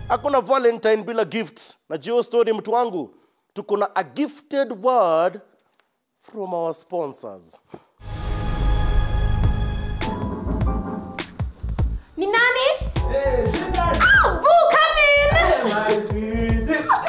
hakuna valentine bila gifts najua hiyo story mtu wangu tuko na a gifted word from our sponsors Ni nani? Ah, Boo, come in.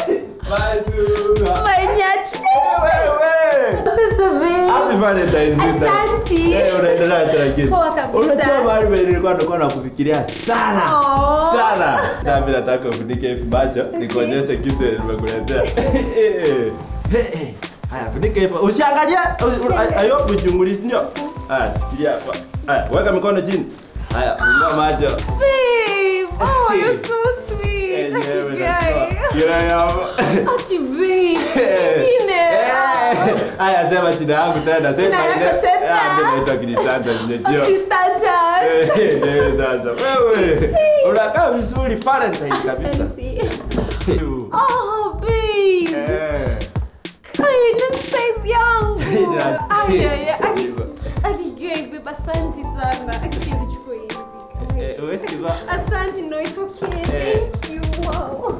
My nyachi. Sasa babe. Asanti. Poa kabisa. unajua mahali penye nilikuwa nilikuwa nakufikiria sana Aw. sana sasa mimi nataka ufunike hivi macho nikuonyeshe kitu yenye nimekuletea Eh, eh. haya funike hivi usiangalie usi- u- ayo kuchungulizi ndio haya sikia hapa haya weka mikono chini haya fungua macho Babe. Oh, you're so sweet. Yenyewe Guy. najua. Kila yamo. Aki babe. Nyingine. Eh, haya sema jina yangu tena sema Jina ile- yako tena. Ah, mimi naitwa Kirisanta Nyejio. Kristantas. Eh, eh, sasa wewe unakaa vizuri Valentine kabisa Asante. Oh, babe. Eh. Kai, ni size yangu. Yeah. Ay, ay, ay. Aki- Hivyo. aki gay, babe. Asante sana. Aki siwezi chukua hizi. Kai. Eh, huwezi kuvaa. Asante, no, it's okay. Eh. Thank you. Wow.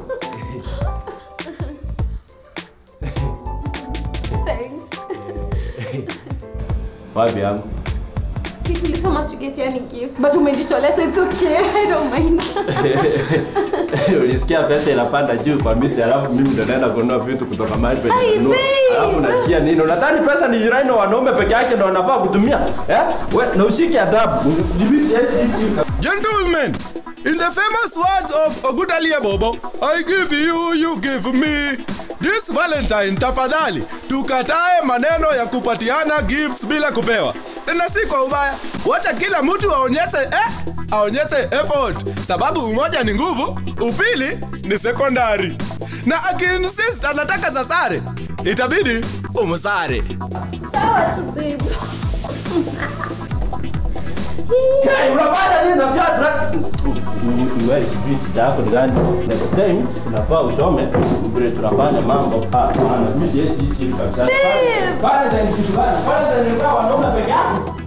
Thanks. wapi yangu Si tulisema to get yani gifts, but umejitolea so it's okay. I don't mind. ulisikia pesa inapanda juu kwa miti alafu mimi ndo naenda kununua vitu kutoka mahali penye Ai, nanunua. babe. alafu nasikia nini unadhani pesa ni jirani na wanaume peke yake ndo wanafaa kutumia eh? we, na ushike adabu Jibisi, yes, yes, yes. Gentlemen, in the famous words of Ogutalia Bobo, I give you, you give me. This Valentine, tafadhali tukatae maneno ya kupatiana gifts bila kupewa. Tena si kwa ubaya, wacha kila mtu aonyeshe eh, aonyeshe effort, sababu umoja ni nguvu, upili ni sekondari. Na akiinsist anataka za sare, itabidi umsare. Sawa tu, babe. Hey, unafanya nini na viatu na- Wewe sijui shida yako ni gani. Next time unafaa usome vile tunafanya mambo. Ah, ah, mimi siwezi hisi kabisa. Babe. Valentine kitu gani? Valentine ni kwa wanaume peke yake.